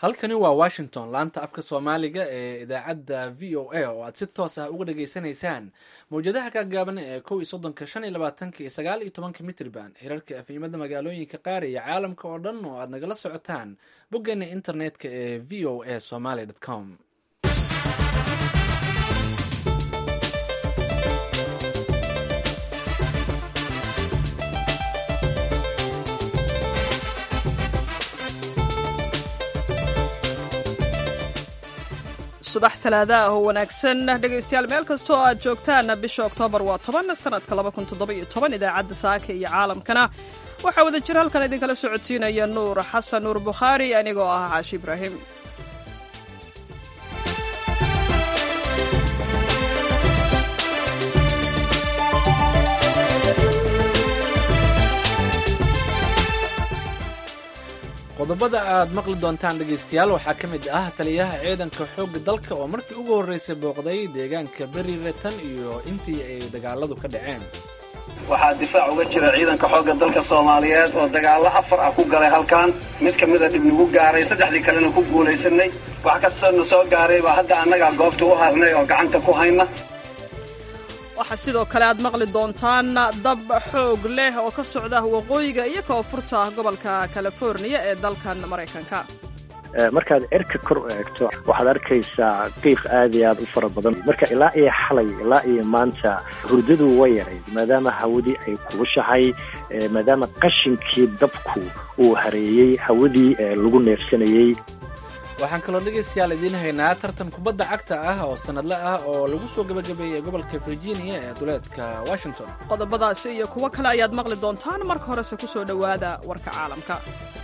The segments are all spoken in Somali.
halkani waa washington laanta afka soomaaliga ee idaacadda v o a oo aad si toos ah uga dhageysanaysaan mawjadaha gaagaaban ee kow iyo soddonka shan iyo labaatanka iyo sagaal iyo tobanka mitrban hirarka efimada magaalooyinka qaar iyo caalamka oo dhan oo aad nagala socotaan boggeena internetka ee v o a somaly com subax talaada ah oo wanaagsan dhegaystayaal meel kastoo aad joogtaan bisha oktoobar waa toban sanadka laba kun toddoba iyo toban idaacadda saaka iyo caalamkana waxaa wada jira halkan idinkala socodsiinaya nuur xasan nuur bukhaari anigoo ah caashi ibraahim qodobada aad maqli doontaan dhegaystayaal waxaa ka mid ah taliyaha ciidanka xoogga dalka oo markii ugu horreysay booqday deegaanka beriire tan iyo intii ay dagaaladu ka dhaceen waxaa difaac uga jira ciidanka xoogga dalka soomaaliyeed oo dagaallo afar ah ku galay halkan mid ka mida dhib nagu gaaray saddexdii kalena ku guulaysanay wax kastoona soo gaaray baa hadda annagaa goobta u harnay oo gacanta ku hayna waxaa sidoo kale aad maqli doontaan dab xoog leh oo ka socda waqooyiga iyo koonfurta gobolka californiya ee dalkan maraykanka markaad cirka kor u eegto waxaad arkaysaa qiiq aad iyo aad u fara badan marka ilaa iyo xalay ilaa iyo maanta hurdadu way yarayd maadaama hawadii ay kulushahay maadaama qashinkii dabku uu hareeyey hawadii lagu neefsanayey waxaan kaloo dhegaystayaal idiin haynaa tartan kubadda cagta ah oo sanadle ah oo lagu soo gabagabeeyey gobolka virginia ee duleedka washington qodobadaasi iyo kuwo kale ayaad maqli doontaan marka horese ku soo dhowaada warka caalamka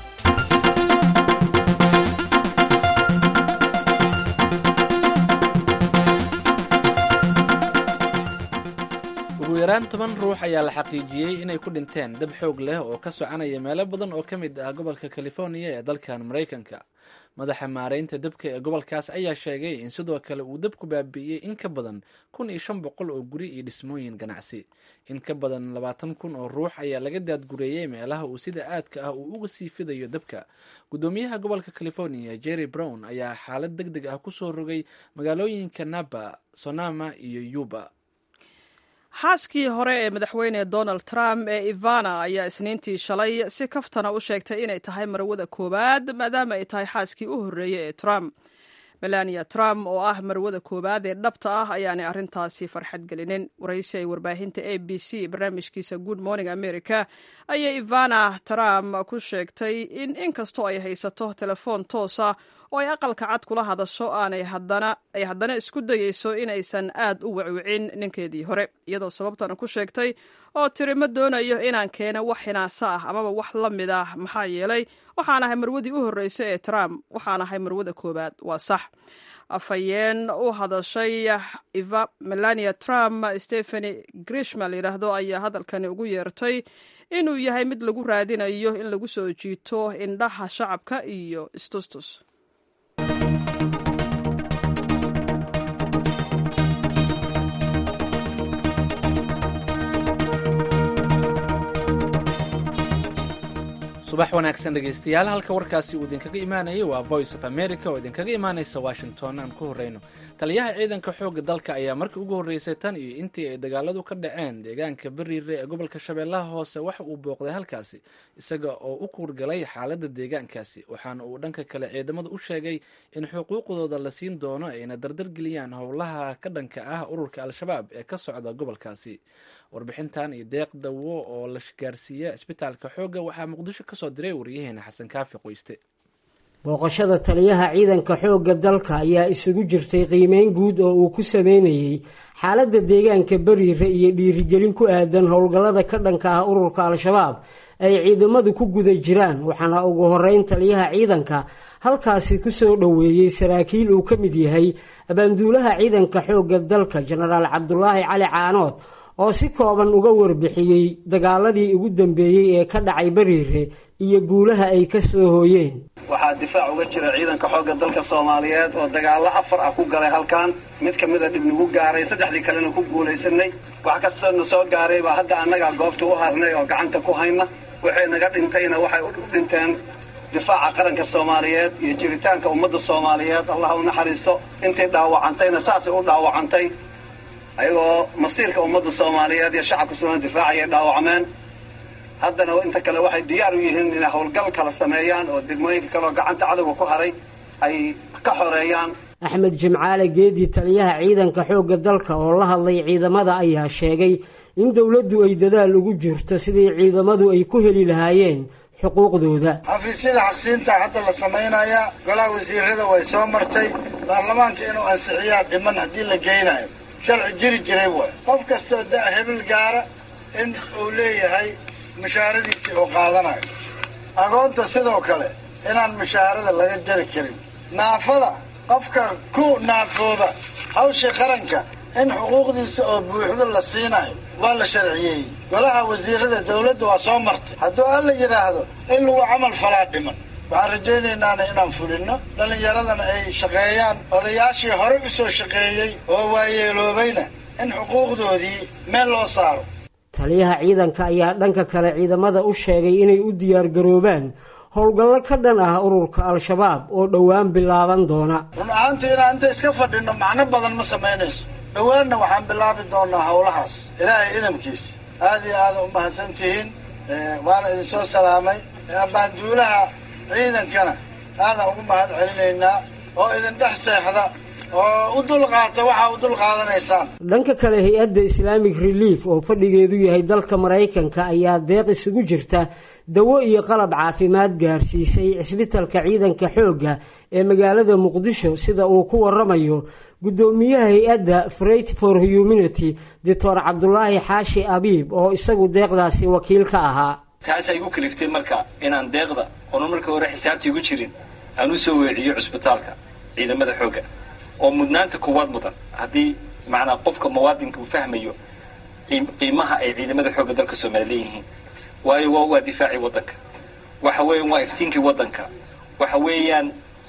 ugu yaraan toban ruux ayaa la xaqiijiyey inay ku dhinteen dab xoog leh oo ka soconaya meelo badan oo ka mid ah gobolka californiya ee dalkan maraykanka madaxa maaraynta dabka ee gobolkaas ayaa sheegay in sidoo kale uu dabku baabi'iyey in ka badan kun iyo shan boqol oo guri iyo dhismooyin ganacsi in ka badan labaatan kun oo ruux ayaa laga daadgureeyey meelaha uu sida aadka ah uu uga sii fidayo dabka guddoomiyaha gobolka californiya jerry brown ayaa xaalad deg deg ah kusoo rogay magaalooyinka napa sonama iyo yuba xaaskii hore ee madaxweyne donald trump ee ivana ayaa isniintii shalay si kaftana u sheegtay inay tahay marwada koowaad maadaama ay tahay xaaskii u horreeyey ee trump melania trump oo ah marwada koowaad ee dhabta ah ayaanay arrintaasi farxad gelinin waraysi ay warbaahinta a b c barnaamijkiisa good morning america ayay ivana trump ku sheegtay in inkastoo ay haysato telefoon toosa oo ay aqalka cad kula hadasho aanay ay haddana isku dayeyso inaysan aad u wacwicin ninkeedii hore iyadoo sababtana ku sheegtay oo tiri ma doonayo inaan keeno wax hinaasa ah amaba wax la mid ah maxaa yeelay waxaan ahay marwadii u horreysay ee trump waxaan ahay marwada koowaad waa sax afhayeen u hadashay melania trump stepheny grishma layidhaahdo ayaa hadalkani ugu yeertay inuu yahay mid lagu raadinayo in lagu soo jiito indhaha shacabka iyo istustus subax wanaagsan dhegaystayaal halka warkaasi uu idinkaga imaanayay waa voice of america oo idinkaga imaanaysa washington aan ku horreyno taliyaha ciidanka xoogga dalka ayaa markii ugu horreysay tan iyo intii ay dagaaladu ka dhaceen deegaanka beriire ee gobolka shabeellaha hoose waxa uu booqday halkaasi isaga oo u kuurgalay xaaladda deegaankaasi waxaana uu dhanka kale ciidamada u sheegay in xuquuqdooda la siin doono ayna dardargeliyaan howlaha ka dhanka ah ururka al-shabaab ee ka socda gobolkaasi warbixintan iyo deeq dawo oo la gaarsiiya cisbitaalka xoogga waxaa muqdisho kasoo diray waryaheena xasan kaafi qoyste booqashada taliyaha ciidanka xoogga dalka ayaa isugu jirtay qiimeyn guud oo uu ku sameynayey xaaladda deegaanka beriire iyo dhiirigelin ku aadan howlgallada ka dhanka ah ururka al-shabaab ay ciidamadu ku guda jiraan waxaana ugu horeyn taliyaha ciidanka halkaasi kusoo dhoweeyey saraakiil uu ka mid yahay abaanduulaha ciidanka xoogga dalka jenaraal cabdulaahi cali caanood oo si kooban uga warbixiyey dagaaladii ugu dambeeyey ee ka dhacay beriire iyo guulaha ay ka soo hooyeen waxaa difaac uga jira ciidanka xoogga dalka soomaaliyeed oo dagaallo afar ah ku galay halkan mid ka mida dhib nagu gaaray saddexdii kalena ku guulaysanay wax kastoona soo gaaray baa hadda annagaa goobta u harnay oo gacanta ku hayna waxay naga dhintayna waxay u dhinteen difaaca qaranka soomaaliyeed iyo jiritaanka ummadda soomaaliyeed allah u naxariisto intii dhaawacantayna saasay u dhaawacantay ayagoo masiirka ummadda soomaaliyeed iyo shacabka soomaliya difaacayay dhaawacmeen haddana inta kale waxay diyaar u yihiin inay howlgal kala sameeyaan oo degmooyinka kaleoo gacanta cadowga ku haray ay ka xoreeyaan axmed jimcaale geedi taliyaha ciidanka xoogga dalka oo la hadlay ciidamada ayaa sheegay in dowladdu ay dadaal ugu jirto sidii ciidamadu ay ku heli lahaayeen xuquuqdooda xafiisyada xaqsiinta hadda la samaynayaa golaha wasiirada way soo martay baarlamaanka inuu ansixiyaa dhiman haddii la geynayo sharci jiri jiray waay qof kastoo da hebel gaara in uu leeyahay mushaaradiisii uu qaadanayo agoonta sidoo kale inaan mushaarada laga jari karin naafada qofka ku naafooda hawshii qaranka in xuquuqdiisa oo buuxdo la siinayo waa la sharciyeeyey golaha wasiirada dawladda waa soo martay hadduu alla yidhaahdo in lagu camal falaa dhiman waxaan rajaynaynaan inaan fulinno dhallinyaradana ay shaqeeyaan odayaashii hore u soo shaqeeyey oo waayeeloobayna in xuquuqdoodii meel loo saaro taliyaha ciidanka ayaa dhanka kale ciidamada u sheegay inay u diyaargaroobaan howlgallo ka dhan ah ururka al-shabaab oo dhowaan bilaaban doona run ahaantii inaan inta iska fadhinno macno badan ma samaynayso dhowaanna waxaan bilaabi doonaa howlahaas ilaahay idamkiisa aada iyo aada u mahadsan tihiin waana idinsoo salaamay abbaanduulaha ciidankana aadaan ugu mahad celinaynaa oo idin dhex seexda oo u dulqaata waxaa u dulqaadanaysaan dhanka kale hay-adda islaamic relief oo fadhigeedu yahay dalka maraykanka ayaa deeq isugu jirta dawo iyo qalab caafimaad gaarsiisay cisbitalka ciidanka xoogga ee magaalada muqdisho sida uu ku waramayo guddoomiyaha hay-adda freight for humanity doctor cabdulaahi xaashi abiib oo isagu deeqdaasi wakiil ka ahaa taas ay gu kaliftay marka inaan deeqda oona marka hore xisaabtii gu jirin aan u soo weeciyo cusbitaalka ciidamada xoogga oo mudnaanta koowaad mudan haddii macnaa qofka muwaadinka uu fahmayo qiimaha ay ciidamada xoogga dalka soomaaliya leeyihiin waayo waa waa difaacii waddanka waxa weeyaan waa iftiinkii waddanka waxa weeyaan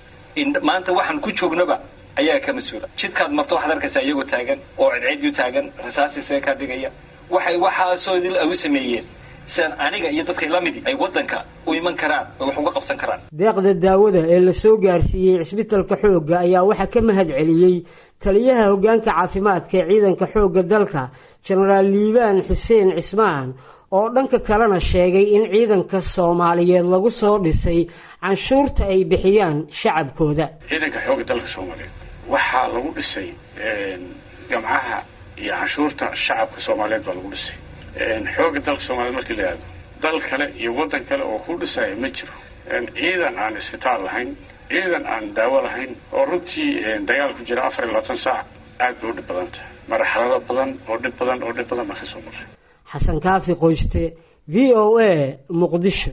maanta waxaan ku joognaba ayaa ka mas-uula jidkaad marto waxaad arkaysaa iyagoo taagan oo cidciidu taagan rasaasiisaga ka dhigaya waxay waxaasoo idil ay u sameeyeen sidaan aniga iyo dadkay la midi ay waddanka u iman karaan oo wax uga qabsan karaan deeqda daawada ee la soo gaarsiiyey cisbitalka xoogga ayaa waxaa ka mahad celiyey taliyaha hoggaanka caafimaadka ee ciidanka xoogga dalka jenaraal liibaan xuseen cismaan oo dhanka kalena sheegay in ciidanka soomaaliyeed lagu soo dhisay canshuurta ay bixiyaan shacabkooda ciidanka xoogga dalka soomaaliyeed waxaa lagu dhisay gamcaha iyo canshuurta shacabka soomaaliyeed baa lagu dhisay xoogga dalka soomaliyeed markii la yihahdo dal kale iyo waddan kale oo ku dhisaya ma jiro ciidan aan isbitaal lahayn ciidan aan daawo lahayn oo runtii dagaal ku jira afar iyo labaatan saac aad bay u dhib badan tahay marxalado badan oo dhib badan oo dhib badan baa ka soo maray xasan kaafi qoyste v o a muqdisho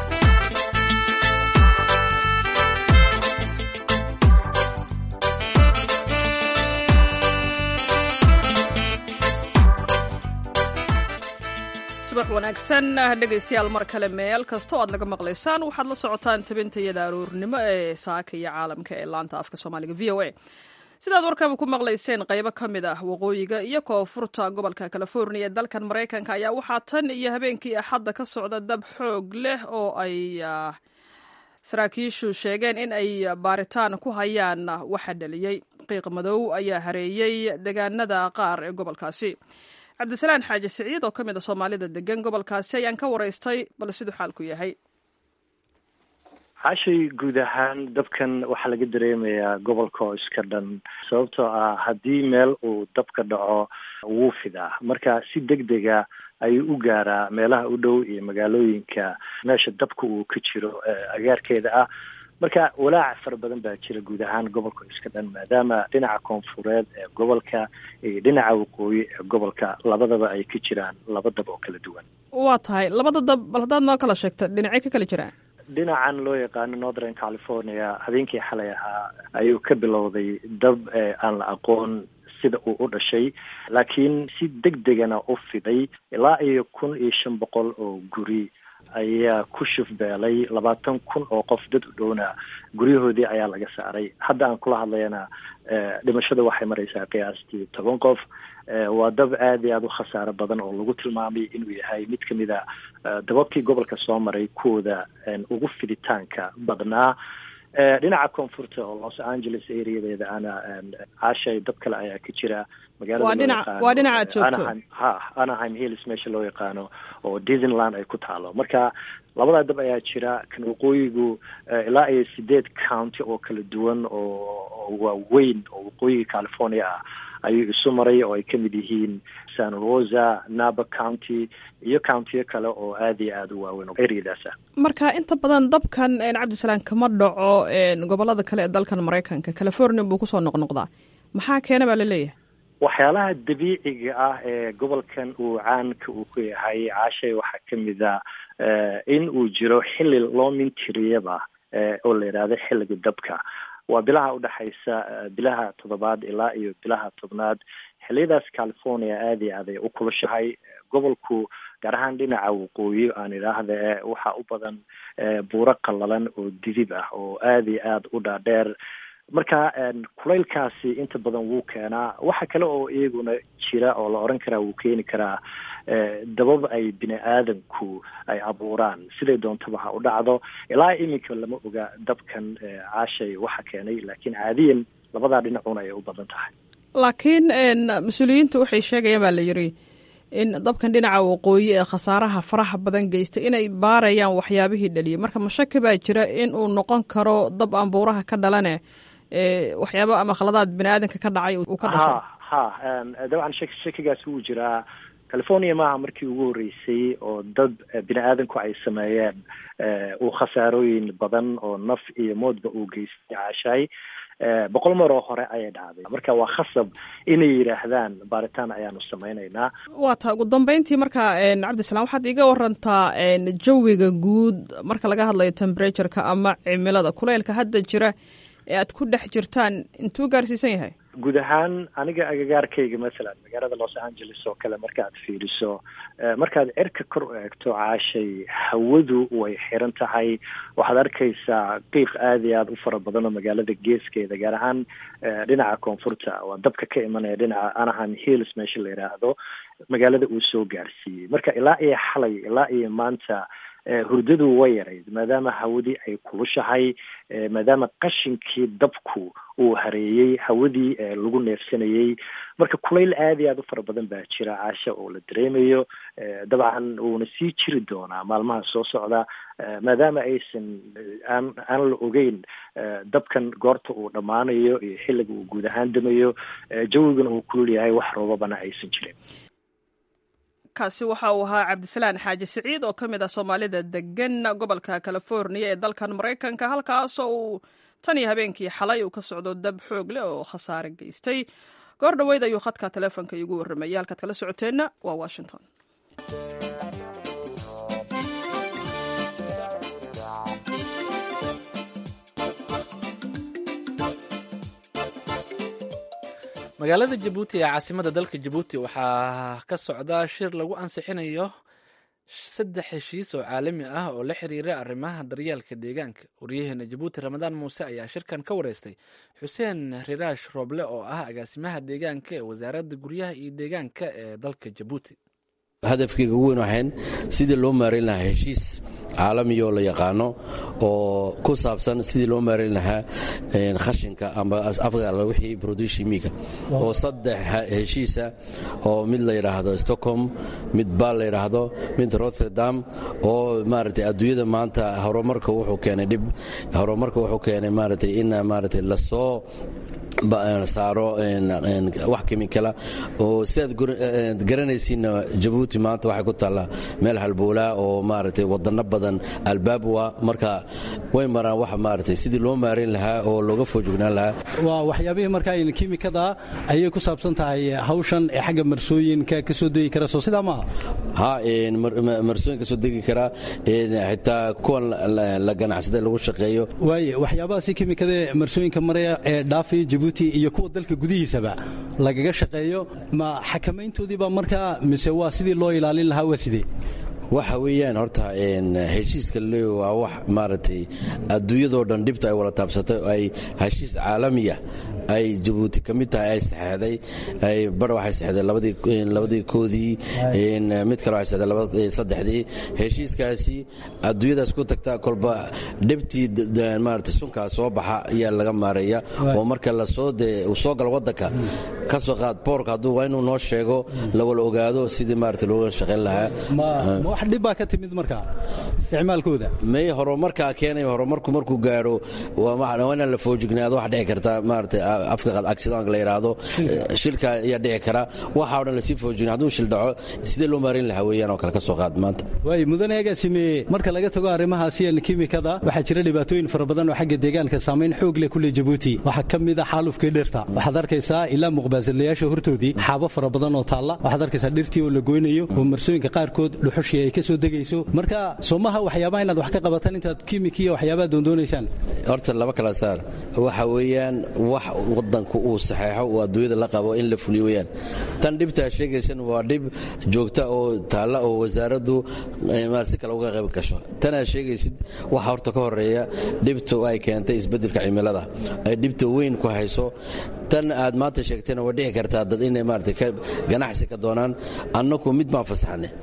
subax wanaagsan dhegaystayaal mar kale meel kasta oo aad naga maqlaysaan waxaad la socotaan tabintayada aroornimo ee saaka iyo caalamka ee laanta afka soomaaliga v o a sidaad warkaba ku maqlayseen qaybo ka mid ah waqooyiga iyo koonfurta gobolka california ee dalkan maraykanka ayaa waxaa tan iyo habeenkii axadda ka socda dab xoog leh oo ay saraakiishu sheegeen in ay baaritaan ku hayaan waxa dhaliyey qiiq madow ayaa hareeyey deegaanada qaar ee gobolkaasi cabdisalaan xaaji siciid oo ka mid a soomaalida degan gobolkaasi ayaan ka waraystay bal siduu xaalku yahay xaashay guud ahaan dabkan waxaa laga dareemayaa gobolka oo iska dhan sababtoo ah haddii meel uu dabka dhaco wuu fidaa marka si deg dega ayuu u gaaraa meelaha u dhow iyo magaalooyinka meesha dabka uu ka jiro agaarkeeda ah marka walaac fara badan baa jira guud ahaan gobolka iska dhan maadaama dhinaca koonfureed ee gobolka iyo dhinaca waqooyi ee gobolka labadaba ay ka jiraan laba dab oo kala duwan waa tahay labada dab bal haddaad noo kala sheegta dhinacay ka kala jiraan dhinacan loo yaqaano northern california habeenkii xalay ahaa ayuu ka bilowday dab aan la aqoon sida uu u dhashay laakiin si deg degana u fiday ilaa iyo kun iyo shan boqol oo guri ayaa ku shufbeelay labaatan kun oo qof dad u dhowna guryahoodii ayaa laga saaray hadda aan kula hadlayana dhimashada waxay maraysaa qiyaastii toban qof waa dab aada iyo aada u khasaaro badan oo lagu tilmaamay inuu yahay mid kamid a dababkii gobolka soo maray kuwooda ugu fiditaanka badnaa dhinaca koonfurta oo los angeles areadeeda ana caashay dab kale ayaa ka jira magaalawaa dhinaca aad joogto ha anaheim hills meesha loo yaqaano oo disneyland ay ku taalo marka labadaa dab ayaa jira kan waqooyigu ilaa iyo sideed county oo kala duwan oo waaweyn oo waqooyiga california ah ayuu isu maray oo ay kamid yihiin san rosa naba county iyo countiyo kale oo aada iyo aada u waaweyn oo areadaas ah marka inta badan dabkan cabdisalaam kama dhaco gobolada kale ee dalkan maraykanka california buu kusoo noqnoqdaa maxaa keena baa laleeyahay waxyaalaha dabiiciga ah ee gobolkan uu caanka uu ku yahay caashay waxaa kamid a in uu jiro xili loo mintiriyaba oo la yidhaahdo xilliga dabka waa bilaha udhexaysa bilaha toddobaad ilaa iyo bilaha tobnaad xiliyadaas california aada iyo aad ay u kulushahay gobolku gaar ahaan dhinaca waqooyi aan idhaahda waxaa u badan buuro qallalan oo didib ah oo aada iyo aada u dhaadheer marka kulaylkaasi inta badan wuu keenaa waxa kale oo iyaguna jira oo la oran karaa wuu keeni karaa dabab ay bini aadanku ay abuuraan siday doontaba ha u dhacdo ilaa iminka lama oga dabkan caashay waxa keenay laakiin caadiyan labadaa dhinacuna ay u badan tahay laakiin mas-uuliyiinta waxay sheegayaan baa la yiri in dabkan dhinaca waqooyi ee khasaaraha faraha badan geystay inay baarayaan waxyaabihii dhaliyay marka mashaki baa jira in uu noqon karo dab aan buuraha ka dhalane waxyaaba ama khaladaad bini aadanka ka dhacay uu ka dhashay ha ha dabcan shak shakigaas wuu jiraa california maaha markii ugu horreysay oo dad bini aadanku ay sameeyeen uu khasaarooyin badan oo naf iyo moodba uu geystay caashaay boqol mar oo hore ayay dhacday marka waa khasab inay yidhaahdaan baaritaan ayaanu samaynaynaa waa ta ugu dambeyntii marka cabdisalaam waxaad iiga warantaa jawiga guud marka laga hadlayo temperatureka ama cimilada kuleylka hadda jira ee aad ku dhex jirtaan intuu gaarsiisan yahay guud ahaan aniga agagaarkayga masalan magaalada los angeles oo kale markaad fiiriso markaad cirka kor u eegto caashay hawadu way xiran tahay waxaad arkaysaa qiiq aada iyo aada u fara badan oo magaalada geeskeeda gaar ahaan dhinaca koonfurta waa dabka ka imanaya dhinaca anaheim hills meesha la yidhaahdo magaalada uu soo gaarsiiyey marka ilaa iyo xalay ilaa iyo maanta hurdadu way yarayd maadaama hawadii ay kulushahay maadaama qashinkii dabku uu hareeyey hawadii lagu neefsanayey marka kulayl aada iyo aada u fara badan baa jira caasha oo la dareemayo dabcan wuuna sii jiri doonaa maalmaha soo socda maadaama aysan aan aan la ogeyn dabkan goorta uu dhammaanayo iyo xilliga uu guud ahaan damayo jawigana uu kulul yahay wax roobabana aysan jirin kaasi waxa uu ahaa cabdisalaan xaaji siciid oo ka mid ah soomaalida degan gobolka californiya ee dalkan maraykanka halkaasoo uu tan iyo habeenkii xalay uu ka socdo dab xoog leh oo khasaare geystay goor dhoweyd ayuu khadka taleefonka iigu warramayay halkaad kala socoteenna waa washington magaalada jabuuti ee caasimada dalka jabuuti waxaa ka socda shir lagu ansixinayo saddex heshiis oo caalami ah oo la xiriira arrimaha daryeelka deegaanka waryaheena jabuuti ramadaan muuse ayaa shirkan ka wareystay xuseen riraash rooble oo ah agaasimaha deegaanka ee wasaaradda guryaha iyo deegaanka ee dalka jabuuti hadafkeyga ugu weyn waxayn sidii loo maarayn lahaa heshiis caalamiyoo la yaqaano oo ku saabsan sidii loo maarayn lahaa khashinka amba afgaala wixii produshimiga oo saddex heshiisa oo mid la yidhaahdo stockholm mid baal la yidhaahdo mid rotterdam oo maaragtay adduunyada maanta horumarka wuxuu keenay dhib horumarka wuxuu keenay maaragtay in maaragtay lasoo saaro wax kimikala oo sidaad garanaysiinna jabuuti maanta waxay ku taallaa meel halbowlaa oo maaragtay wadano badan albaab waa marka way maraan wax maaragtay sidii loo maarayn lahaa oo looga foojugnaan lahaa waa waxyaabihii marka kimikada ayay ku saabsan tahay hawshan ee xagga marsooyinka ka soo degi kara soo sidaa maaha ha marsooyin ka soo degi karaa xitaa kuwan la ganacsaday lagu shaqeeyo waaye waxyaabahaasi kimikada marsooyinka maraya ee dhaafaya jabuuti iyo kuwa dalka gudihiisaba lagaga shaqeeyo ma xakamayntoodiiba markaa mise waa sidii loo ilaalin lahaa waa sidee waxa weeyaan horta heshiiska le waa wax maaragtay adduunyadoo dhan dhibta ay wada taabsatay oo ay heshiis caalamiya ay jabuuti ka mid tahay ay saxeexday ay bar waxay saxeexday labadii labadii koodii mid kale waxay saxeexday saddexdii heshiiskaasi adduunyadaas ku tagta kolba dhibtii maaragtay sunkaa soo baxa ayaa laga maareeya oo marka lasoo dee uu soo galo waddanka ka soo qaad boorka hadduu waa inuu noo sheego la wala ogaado sidii maaragtay looga shaqayn lahaa wax dhib baa ka timid markaa isticmaalkooda may horumarkaa keenay horumarku markuu gaadho waa inaan la foojignaado wax dhici karta maaragtay afka accidentka la yidhaahdo shilka ayaa dhici kara waxa o dhan lasii foojigna hadduu shil dhaco sidee loo maarin lahaa weeyaan oo kale ka soo qaad maanta waay mudane agaasime marka laga tago arrimahaasi kimikada waxaa jira dhibaatooyin fara badan oo xagga deegaanka saamayn xoog leh kule jabuuti waxaa ka mid a xaalufkii dhirta waxaad arkaysaa ilaa muqbaasadlayaasha hortoodii xaabo fara badan oo taalla waxaad arkaysaa dhirtii oo la goynayo oo marsooyinka qaarkood dhuxushii ay ka soo degayso marka soomaha waxyaabaha inaad wax ka qabataan intaad kimikiya waxyaabaha doondoonaysaan horta laba kala saar waxa weeyaan wax wadanku uu saxeexo uu adduunyada la qabo in la fuliyo weyaan tan dhibtaa sheegaysan waa dhib joogta oo taalla oo wasaaraddu si kale uga qayb gasho tanaa sheegaysid waxa horta ka horeeya dhibta ay keentay isbeddelka cimilada ay dhibta weyn ku hayso tan aad maanta sheegtayna way dhici kartaa dad inay maarata ganacsi ka doonaan annaku mid baan fasaxnay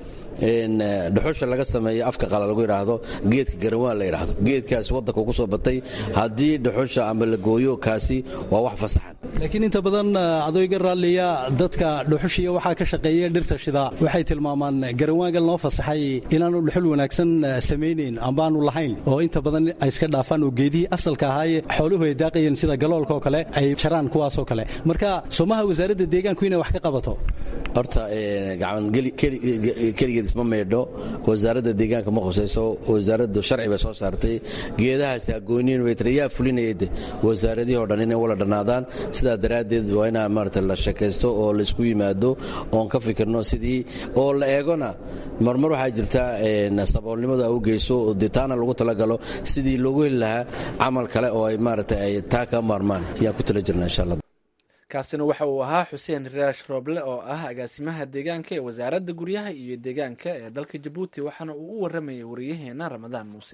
dhuxusha laga sameeyo afka qala lagu yidhaahdo geedka garawaan la yidhaahdo geedkaasi waddanka ku soo batay haddii dhuxusha ama la gooyo kaasi waa wax fasaxan laakiin inta badan adooyga raalliya dadka dhuxushiya waxaa ka shaqeeya dhirta shida waxay tilmaamaan garawaangal noo fasaxay inaanu dhuxul wanaagsan samaynayn ambaanu lahayn oo inta badan ay iska dhaafaan oo geedihii asalka ahaaye xooluhu ay daaqayeen sida galoolka oo kale ay jaraan kuwaasoo kale marka soomaha wasaaradda deegaanku inay wax ka qabato horta keligeed isma maydho wasaaradda deegaanka ma khusayso wasaaraddu sharci bay soo saartay geedahaasi agooniin way tiri yaa fulinayade wasaaradihii o dhan inay wala dhannaadaan sidaa daraaddeed waa inaa maarata la sheekaysto oo la isku yimaado oon ka fikirno sidii oo la eegona marmar waxaa jirta saboolnimadu ay u geyso oo dee taana lagu talagalo sidii loogu heli lahaa camal kale oo ay maarata ay taa ka maarmaan ayaan ku tala jirna insha allah kaasina waxa uu ahaa xuseen raash rooble oo ah agaasimaha deegaanka ee wasaaradda guryaha iyo deegaanka ee dalka jabuuti waxaana uu u waramayay wariyaheena ramadaan muuse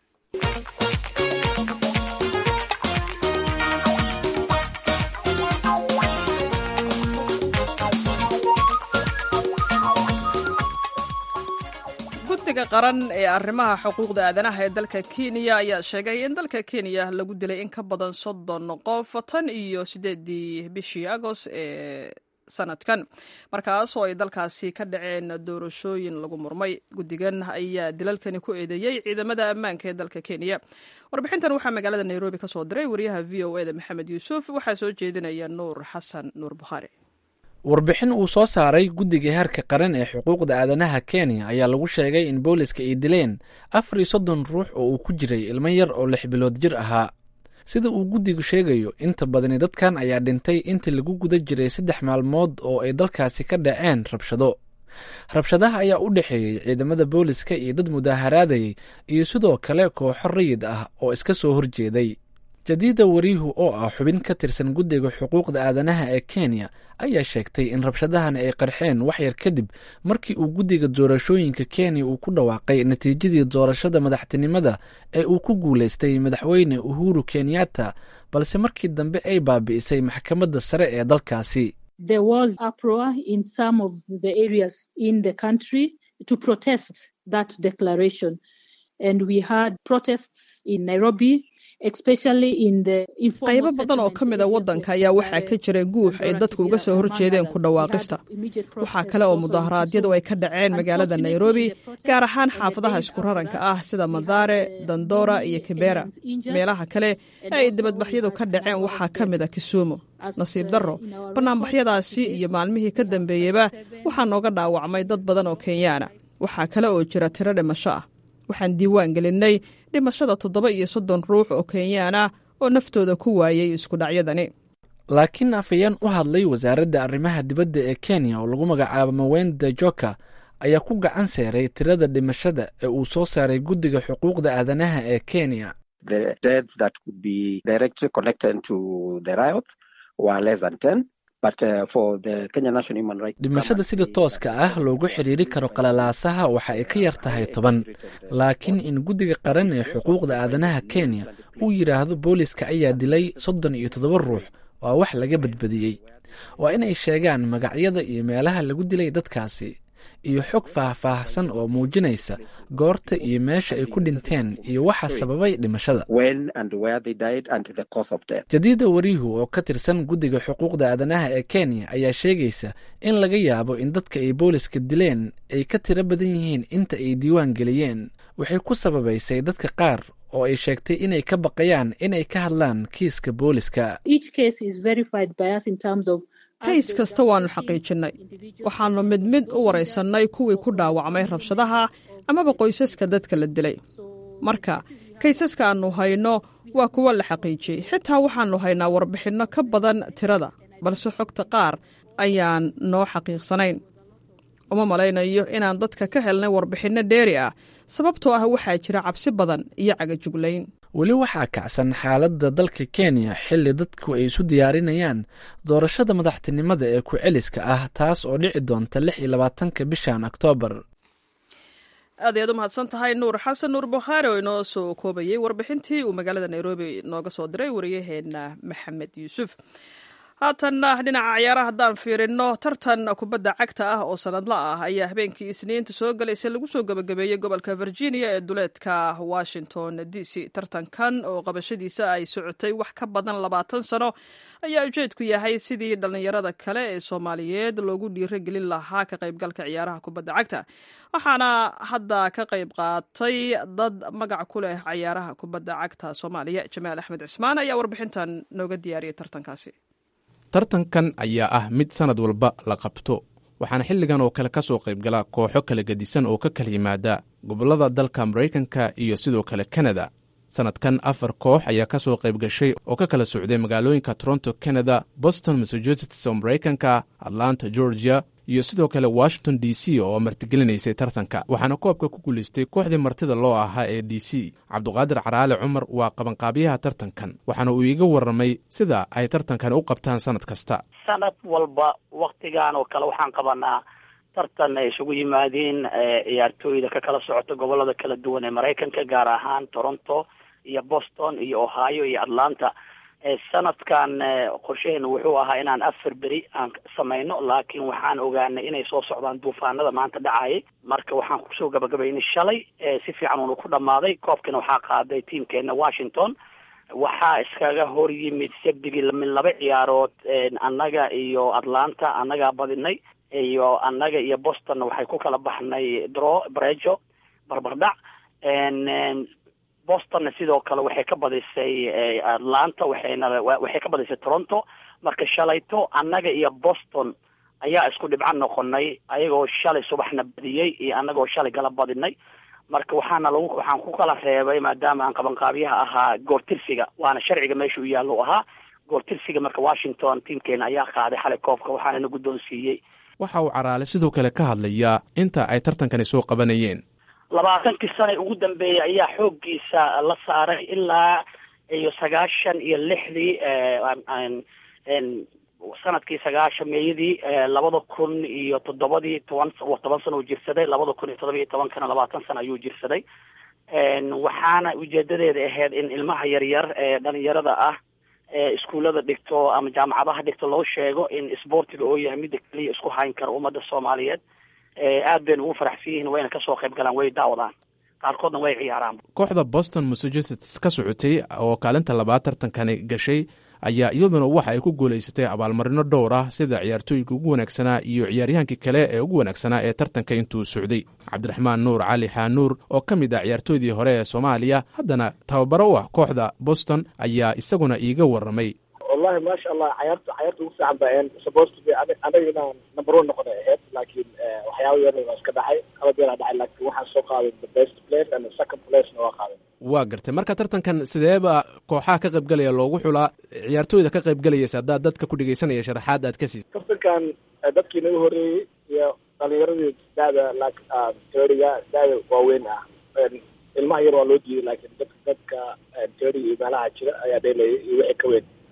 guddiga qaran ee arrimaha xuquuqda aadanaha ee dalka kenya ayaa sheegay in dalka kenya lagu dilay in ka badan soddon qof tan iyo siddeedii bishii agost ee sanadkan markaasoo ay dalkaasi ka dhaceen doorashooyin lagu murmay guddigan ayaa dilalkani ku eedeeyey ciidamada ammaanka ee dalka kenya warbixintan waxaa magaalada nairobi ka soo diray wariyaha v o eda maxamed yuusuf waxaa soo jeedinaya nuur xasan nuur bukhaari warbixin uu soo saaray guddiga heerka qaran ee xuquuqda aadanaha kenya ayaa lagu sheegay in booliska ay dileen afar iyo soddon ruux oo uu ku jiray ilmo yar oo lix bilood jir ahaa sida uu guddigu sheegayo inta badani dadkan ayaa dhintay intii lagu guda jiray saddex maalmood oo ay dalkaasi ka dhaceen rabshado rabshadaha ayaa u dhexeeyey ciidamada booliska iyo dad mudaaharaadayay iyo sidoo kale kooxo rayid ah oo iska soo horjeeday jadiida wariihu oo ah xubin ka tirsan guddiga xuquuqda aadanaha ee kenya ayaa sheegtay in rabshadahan ay qarxeen waxyar kadib markii uu guddiga doorashooyinka kenya uu ku dhawaaqay natiijadii doorashada madaxtinimada ee uu ku guulaystay madaxweyne uhuru kenyatta balse markii dambe ay baabi'isay maxkamadda sare ee dalkaasi qaybo badan oo ka mid a waddanka ayaa waxaa ka jira guux ay dadku uga soo horjeedeen ku dhawaaqista waxaa kale oo mudaharaadyadu ay ka dhaceen magaalada nairobi gaar ahaan xaafadaha isku raranka ah sida madare dandora iyo kibera meelaha kale ee ay dibadbaxyadu ka dhaceen waxaa ka mid a kisumu nasiib darro bannaanbaxyadaasi iyo maalmihii ka dambeeyeyba waxaa nooga dhaawacmay dad badan oo kenyaana waxaa kale oo jira tiro dhimasho ah waxaan diiwaan gelinnay dhimashada toddoba iyo soddon ruux oo kenyaana oo naftooda ku waayey iskudhacyadani laakiin afayeen u hadlay wasaaradda arrimaha dibadda ee kenya oo lagu magacaabo mawenda joka ayaa ku gacan seeray tirada dhimashada ee uu soo saaray guddiga xuquuqda aadanaha ee kenya dhimashada sida tooska ah loogu xiriiri karo qalalaasaha waxa ay ka yar tahay toban laakiin in guddiga qaran ee xuquuqda aadanaha kenya uu yidhaahdo booliska ayaa dilay soddon iyo toddoba ruux waa wax laga badbadiyey waa inay sheegaan magacyada iyo meelaha lagu dilay dadkaasi iyo xog faahfaahsan oo muujinaysa goorta iyo meesha ay ku dhinteen iyo waxa sababay dhimashada jadiida wariihu oo ka tirsan guddiga xuquuqda aadanaha ee kenya ayaa sheegaysa in laga yaabo in dadka ay booliska dileen ay ka tiro badan yihiin inta ay diiwaan geliyeen waxay ku sababaysay dadka qaar oo ay sheegtay inay ka baqayaan inay ka hadlaan kiiska booliska kays kasta waannu xaqiijinnay waxaannu mid mid u waraysannay kuwii ku dhaawacmay rabshadaha amaba qoysaska dadka la dilay marka kaysaska aannu hayno waa kuwo la xaqiijiyey xitaa waxaannu haynaa warbixinno ka badan tirada balse xogta qaar ayaan noo xaqiiqsanayn uma malaynayo inaan dadka ka helnay warbixinno dheeri ah sababtoo ah waxaa jira cabsi badan iyo cagajuglayn weli waxaa kacsan xaaladda dalka kenya xilli dadku ay isu diyaarinayaan doorashada madaxtinimada ee ku-celiska ah taas oo dhici doonta lix iyo labaatanka bishan oktoobar aad ayaad u mahadsan tahay nuur xasan nuur bukhaari oo inoo soo koobayey warbixintii uu magaalada nairobi nooga soo diray wariyaheenna maxamed yuusuf haatanna dhinaca ciyaaraha haddaan fiirino tartan kubadda cagta ah oo sanadla ah ayaa habeenkii isniinta soo galaysa lagu soo gebagabeeyey gobolka virginia ee duleedka washington d c tartankan oo qabashadiisa ay socotay wax ka badan labaatan sano ayaa ujeedku yahay sidii dhallinyarada kale ee soomaaliyeed loogu dhiirogelin lahaa ka qaybgalka ciyaaraha kubadda cagta waxaana hadda ka qayb qaatay dad magac ku leh ciyaaraha kubadda cagta soomaaliya jamaal axmed cismaan ayaa warbixintan nooga diyaariyay tartankaasi tartankan ayaa ah mid sannad walba la qabto waxaana xilligan oo kale ka soo qaybgala kooxo kala gedisan oo ka kala yimaada gobollada dalka maraykanka iyo sidoo kale kanada sannadkan afar koox ayaa ka soo qayb gashay oo ka kala socday magaalooyinka toronto canada boston massachusetts oo maraykanka atlanta georgia iyo sidoo kale washington d c oo martigelinaysay tartanka waxaana koobka ku guulaystay kooxdii martida loo ahaa ee d c cabduqaadir caraale cumar waa qabanqaabiyaha tartankan waxaana uu iiga warramay sida ay tartankan u qabtaan sannad kasta sanad walba waktigan oo kale waxaan qabanaa tartan ay isugu yimaadeen ciyaartooyda ka kala socota gobolada kala duwan ee maraykanka gaar ahaan toronto iyo boston iyo ohio iyo atlanta sanadkan qorshaheena wuxuu ahaa inaan afar beri aan samayno laakiin waxaan ogaanay inay soo socdaan duufaanada maanta dhacayay marka waxaan kusoo gabagabaynay shalay si fiican uuna ku dhammaaday koobkina waxaa qaaday tiamkeena washington waxaa iskaga hor yimid sabdigii min laba ciyaarood annaga iyo atlanta annagaa badinay iyo annaga iyo boston waxay ku kala baxnay dro brejo barbardhac bostonna sidoo kale waxay ka badisay atlanta waxayna waxay ka badisay toronto marka shalayto annaga iyo boston ayaa isku dhibco noqonay ayagoo shalay subaxna badiyey iyo annagoo shalay gala badinay marka waxaana lagu waxaan ku kala reebay maadaama aan qabanqaabiyaha ahaa goortirsiga waana sharciga meesha u yaallo ahaa goortirsiga marka washington tiamkeena ayaa qaaday xalay koobka waxaanana guddoonsiiyey waxa uu caraale sidoo kale ka hadlayaa inta ay tartankani soo qabanayeen labaatankii sana ugu dambeeyay ayaa xooggiisa la saaray ilaa iyo sagaashan iyo lixdii sanadkii sagaashan meeyadii labada kun iyo toddobadii toban toban sana uu jirsaday labada kun iyo toddoba iyo tobankana labaatan sana ayuu jirsaday waxaana ujeedadeeda ahayd in ilmaha yaryar ee dhalinyarada ah ee iskuullada dhigto ama jaamacadaha dhigto loo sheego in isboortiga oo yahay midda keliya isku hayn kara ummadda soomaaliyeed aad bayna ugu faraxsan yihiin wayna kasoo qayb galaan way daawadaan qaarkoodna way ciyaaraan kooxda boston massachusetts ka socotay oo kaalinta labaad tartankani gashay ayaa iyaduna waxa ay ku guulaysatay abaalmarino dhowr ah sida ciyaartooyinka ugu wanaagsanaa iyo ciyaaryahankii kale ee ugu wanaagsanaa ee tartanka intuu socday cabdiraxmaan nuur cali xaanuur oo ka mid ah ciyaartooydii hore ee soomaaliya haddana tababaro u ah kooxda boston ayaa isaguna iiga warramay wallahi maasha allah cayaarta cayaarta ugu fiican baa supposed to be anaga inaan number one noqonay ahayd laakiin waxyaaba yar waa iska dhacay qalad yaraa dhacay laakiin waxaan soo qaaday the best place and the second placena waa qaaday waa gartay marka tartankan sideeba kooxaha ka qaybgalaya loogu xulaa ciyaartooyda ka qaybgalayaysa haddaad dadka ku dhegeysanaya sharaxaad aad ka siisa tartankan dadkii naga horreeyey iyo dhalinyaradii da'da teoriga da'da waaweyn ah ilmaha yar waa loo diiday laakiin dadka dadka teoriga iyo meelaha jira ayaa dheelayay iyo wixii ka weyn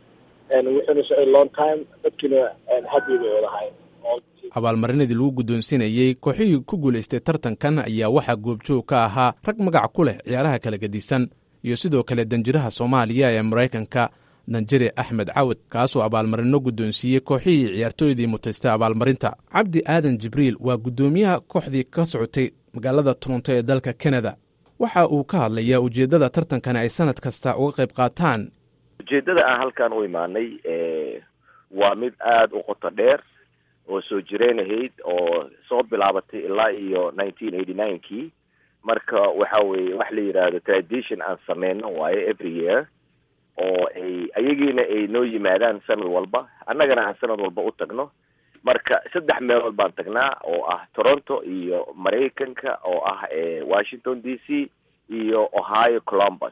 wuxuuna socday long time dadkiina happy bay wadahayn abaalmarinadii lagu guddoonsinayey kooxihii ku guulaystay tartankan ayaa waxaa goobjoog ka ahaa rag magac ku leh ciyaaraha kala gedisan iyo sidoo kale danjiraha soomaaliya ee maraykanka danjire axmed cawad kaasoo abaalmarino guddoonsiiyey kooxihii ciyaartooydii mutaystay abaalmarinta cabdi aadan jibriil waa guddoomiyaha kooxdii ka socotay magaalada toronto ee dalka kanada waxa uu ka hadlayaa ujeeddada tartankani ay sanad kasta uga qayb qaataan ujeeddada aan halkan u imaanay waa mid aada u qoto dheer oo soo jireen ahayd oo soo bilaabatay ilaa iyo nineteen eighty nine kii marka waxa weeye wax la yidhaahdo tradition aan sameyno waayo every year oo ay ayagiina ay noo yimaadaan sanad walba annagana aan sanad walba u tagno marka saddex meelood baan tagnaa oo ah toronto iyo maraykanka oo ah washington d c iyo ohio columbus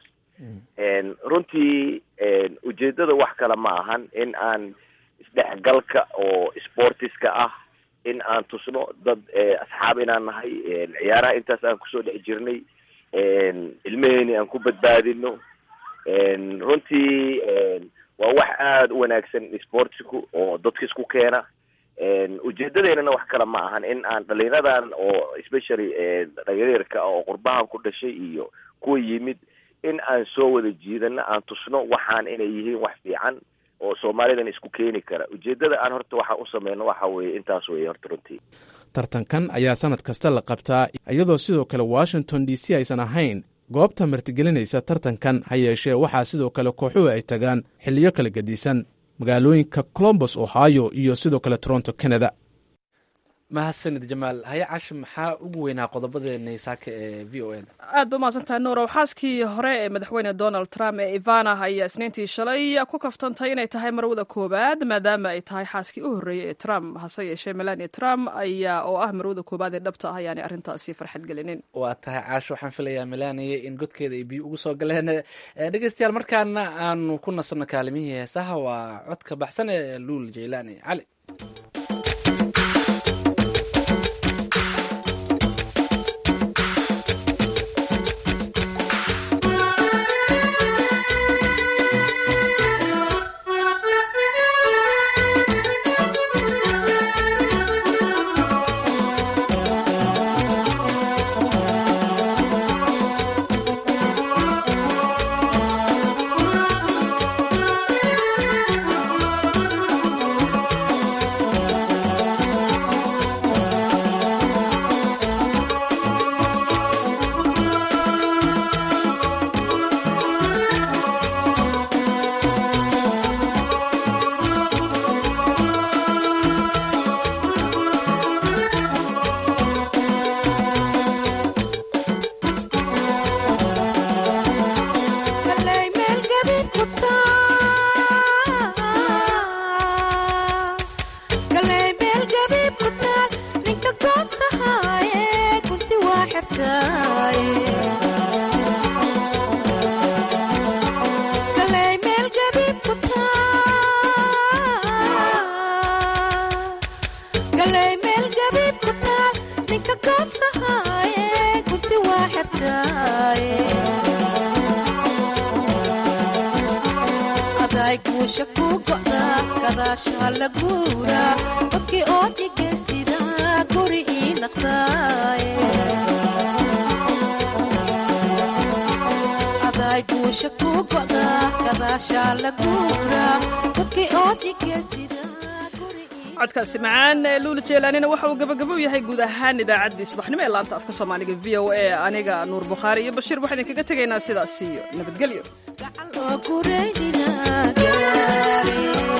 runtii ujeedada wax kale ma ahan in aan isdhexgalka oo sportiska ah in aan tusno dad asxaab inaan nahay ciyaaraha intaas aan kusoo dhex jirnay ilmeheeni aan ku badbaadino runtii waa wax aada u wanaagsan sportsku oo dadka isku keena ujeedadeynana wax kale ma ahan in aan dhalinyaradan oo especially dhalinyarka oo qurbahan ku dhashay iyo kuwa yimid in aan soo wada jiidano aan tusno waxaan inay yihiin wax fiican oo soomaalidan isku keeni kara ujeedada aan horta waxaan u sameyno waxa weeye intaas weeye horta runtii tartankan ayaa sanad kasta la qabtaa iyadoo sidoo kale washington d c aysan ahayn goobta martigelinaysa tartankan ha yeeshee waxaa sidoo kale kooxuhu ay tagaan xiliyo kala gedisan magaalooyinka colombos ohio iyo sidoo kale toronto canada mahadsanid jamaal haya cashi maxaa ugu weynaa qodobadeena saaka ee v o eda aad ba umahadsantahay nuurow xaaskii hore ee madaxweyne donald trump ee ivana ayaa isniintii shalay ku kaftantay inay tahay marwada koowaad maadaama ay tahay xaaskii u horreeyey ee trump hase yeeshee melania trump ayaa oo ah marwada koowaad ee dhabta ah ayaanay arrintaasi farxad gelinin waa tahay caasho waxaan filayaa melania in godkeeda ay biyo ugu soo galeen dhegeystayaal markaana aanu ku nasanno kaalimihii heesaha waa codka baxsan ee luul jaylaani cali codkaasi macaan ee luula jeelaanina waxa uu gabagabo yahay guud ahaan idaacaddii subaxnimo ee laanta afka soomaaliga v o a aniga nuur bukhaari iyo bashiir waxaan idinkaga tegaynaa sidaas iyo nabadgelyo